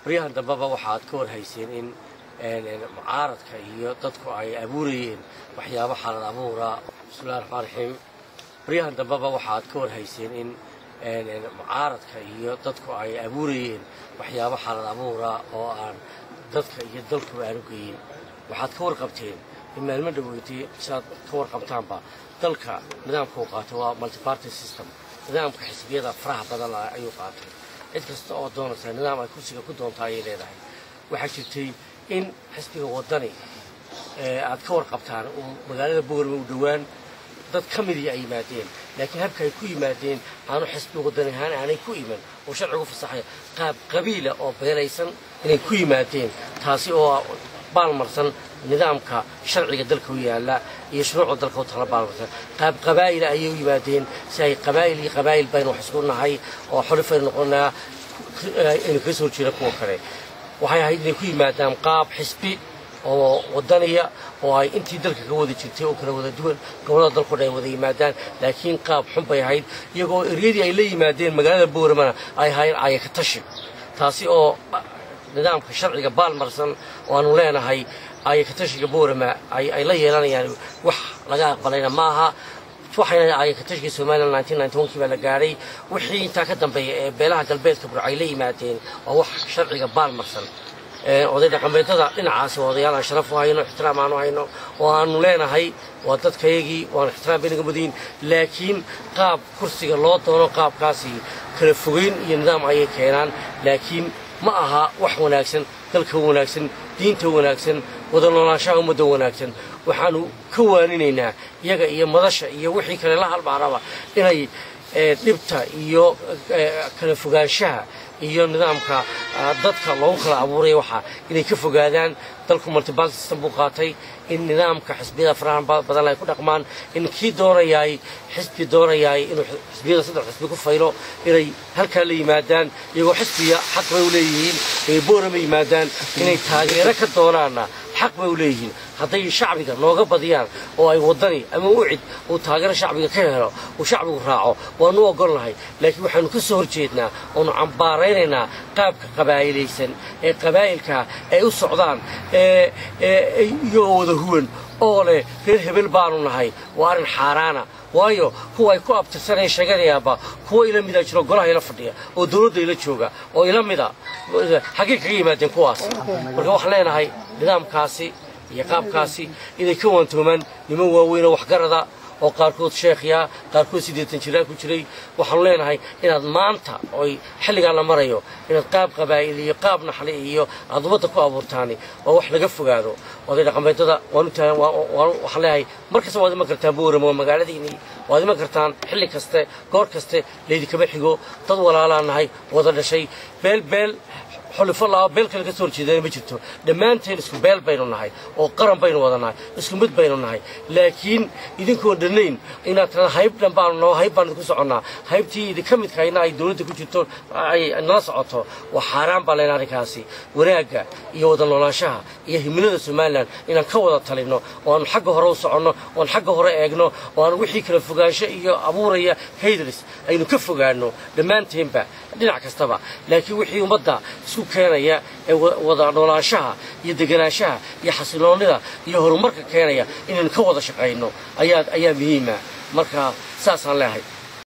baryahan dambeba waxaad ka war hayseen in mucaaradka iyo dadku ay abuurayeen waxyaabo xalad abuura bismillahi raxmaan raxiim baryahan dambeba waxaad ka war hayseen in mucaaradka iyo dadku ay abuurayeen waxyaabo xalad abuura oo aan dadka iyo dalkuba aan u geyin waxaad ka warqabteen in maalmo dhaweydii siaad ka warqabtaanba dalka nidaamka uu qaatay waa multiparty system nidaamka xisbiyada faraha badan ayuu qaatay cid kasta oo doonaysa nidaam ay kursiga ku doonta ayay leedahay waxaa jirtay in xisbiga waddani aad ka warqabtaan uu magaalada boorama u dhowaan dad ka midii ay yimaadeen laakiin habka ay ku yimaadeen aanu xisbi waddan ahaan aanay ku iman oo sharcigu fasaxay qaab qabiila oo beelaysan inay ku yimaadeen taasi oo baalmarsan nidaamka sharciga dalka u yaalla iyo shuruucda dalka u tala baalmarsan qaab qabaa'ila ayay u yimaadeen si ay qabaa'il iyo qabaa'il baynu wax isku nahay oo xolifaynu noqonaa inay kaga soo jeeda kuwa kale waxay ahayd inay ku yimaadaan qaab xisbi oo wadaniya oo ay intii dalka ka wada jirtay oo kala wada duwan gobolada dalkoo dhan ay wada yimaadaan laakiin qaab xun bay ahayd iyagoo eryadii ay la yimaadeen magaalada booramana ay ahayn ayaka tashi taasi oo nidaamka sharciga baalmarsan oo aanu leenahay ayaka tashiga boorama ay la yeelanayaan wax laga aqbalayna ma aha waxayna ayaka tashiga somalilan kii baa la gaadhay wixii intaa ka dambeeya ee beelaha galbeedka burca ay la yimaadeen waa wax sharciga baalmarsan oday dhaqameedada dhinacaasi waa odayaal aan sharaf u hayno ixtiraam aanu hayno oo aanu leenahay waa dadkayagii waan ixtiraam baynaga mudayin laakiin qaab kursiga loo doono qaabkaasi kala fogeyn iyo nidaam ayay keenaan laakiin ma aha wax wanaagsan dalka wanaagsan diinta wanaagsan wada noolaanshaha ummadda wanaagsan waxaanu ka waaninaynaa iyaga iyo madasha iyo wixii kale la halmaaraba inay dhibta iyo kala fogaanshaha iyo nidaamka dadka loogu kala abuuraya waxaa inay ka fogaadaan dalku multibank system buu qaatay in nidaamka xisbiyada farahan badan ay ku dhaqmaan in kii doonayaay xisbi doonayaay inuu xisbiyada saddex xisbi ku faylo inay halkaa la yimaadaan iyagoo xisbiya xaq bay u leeyihiin inay boorama yimaadaan inay taageero ka doonaanna xaq bay u leeyihiin hadday shacbiga nooga badiyaan oo ay waddani ama ucid uu taageero shacbiga ka helo uu shacbigu raaco waanu ogolnahay laakiin waxaanu ka soo horjeednaa oonu cambaaraynaynaa qaabka qabaa'ilaysan ee qabaa'ilka ay u socdaan iyagoo wada huwan oo leh reer hebel baanu nahay waa arrin xaaraana waayo kuwa ay ku abtirsanaya sheeganayaanba kuwa ila mida jiro golaha ila fadhiya oo dawladda ila jooga oo ila mida xaggay kaga yimaadeen kuwaas marka waxaan leenahay nidaamkaasi iyo qaabkaasi inay ka waantoomaan niman waaweyn oo waxgarada oo qaarkood sheekhyaa qaarkood siddeetan jiraa ku jiray waxaanu leenahay inaad maanta oy xilligaan la marayo inaad qaab qabaa'il iyo qaab naxli iyo aad ummadda ku abuurtaani waa wax laga fogaado oday dhaqameedada waanu tahan waxaan leeyahay mar kasta waad iman kartaan booramo magaaladiinii waad iman kartaan xilli kaste goor kaste laydikama xigo dad walaalaan nahay wada dhashay beel beel xulifo laba beel kale ka soo horjeedana ma jirto dhammaanteen isku beel baynu nahay oo qaran baynu wada nahay isku mid baynu nahay laakiin idinkoon dhannayn inaad tirada hayb dhan baanu noo hayb baan idinku soconnaa haybtii idinka midkayna ay dawladda ku jirto ay nala socoto waa xaaraan baa leen arrinkaasi wanaagga iyo wada noolaanshaha iyo himilada somalilan inaan ka wada talinno oo aanu xagga hore u soconno oo aan xagga hore eegno oo aan wixii kala fogaansho iyo abuuraya haydris aynu ka fogaanno dhammaanteenba dhinac kastaba laakiin wixii ummadda isku keenaya ee wada noolaanshaha iyo deganaanshaha iyo xasiloonnida iyo horumarka keenaya inaynu ka wada shaqayno ayaa ayaa muhiima marka saasaan leehay